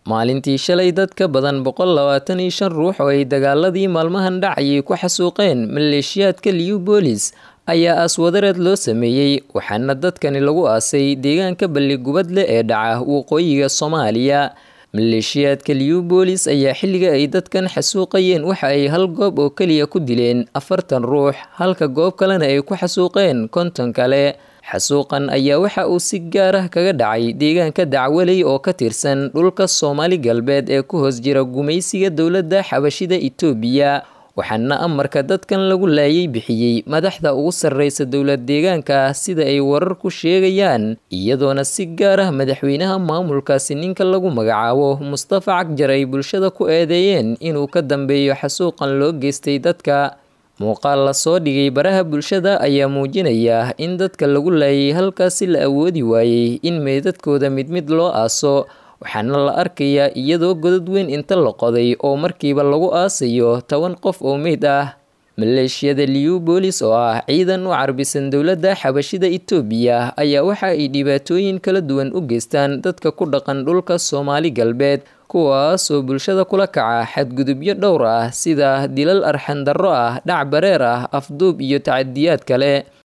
maalintii shalay dad ka badan boqol labaatan iyo shan ruux oo ay dagaaladii maalmahan dhacayay ku xasuuqeen maleeshiyaadka liubolis ayaa aaswadareed loo sameeyey waxaana dadkani lagu aasay deegaanka balligubadle ee dhaca waqooyiga soomaaliya maleeshiyaadka liubolis ayaa xilliga ay dadkan xasuuqayeen waxa ay hal goob oo keliya ku dileen afartan ruux halka goob kalena ay ku xasuuqeen konton kale xasuuqan ayaa waxa uu si gaar ah kaga dhacay deegaanka dacwaley oo ka tirsan dhulka soomaali galbeed ee ku hoos jira gumaysiga dowladda xabashida itoobiya waxaana amarka dadkan lagu laayay bixiyey madaxda ugu sarreysa dowlad deegaanka sida ay warar ku sheegayaan iyadoona si gaar ah madaxweynaha maamulkaasi ninka lagu magacaabo mustafa cagjar ay bulshada ku eedeeyeen inuu ka dambeeyo xasuuqan loo geystay dadka muuqaal lasoo dhigay baraha bulshada ayaa muujinaya in dadka lagu laayay halkaasi la awoodi waayey in meedadkooda mid mid loo aaso waxaana la arkayaa iyadoo godad weyn inta la qoday oo markiiba lagu aasayo toban qof oo meyd ah maleeshiyada liubolis oo ah ciidan u carbisan dowladda xabashida itoobiya ayaa waxa ay dhibaatooyin kala duwan u geystaan dadka ku dhaqan dhulka soomaali galbeed kuwaas oo bulshada kula kaca xadgudubyo dhowr ah sida dilal arxandarro ah dhac bareer ah afduub iyo tacadiyaad kale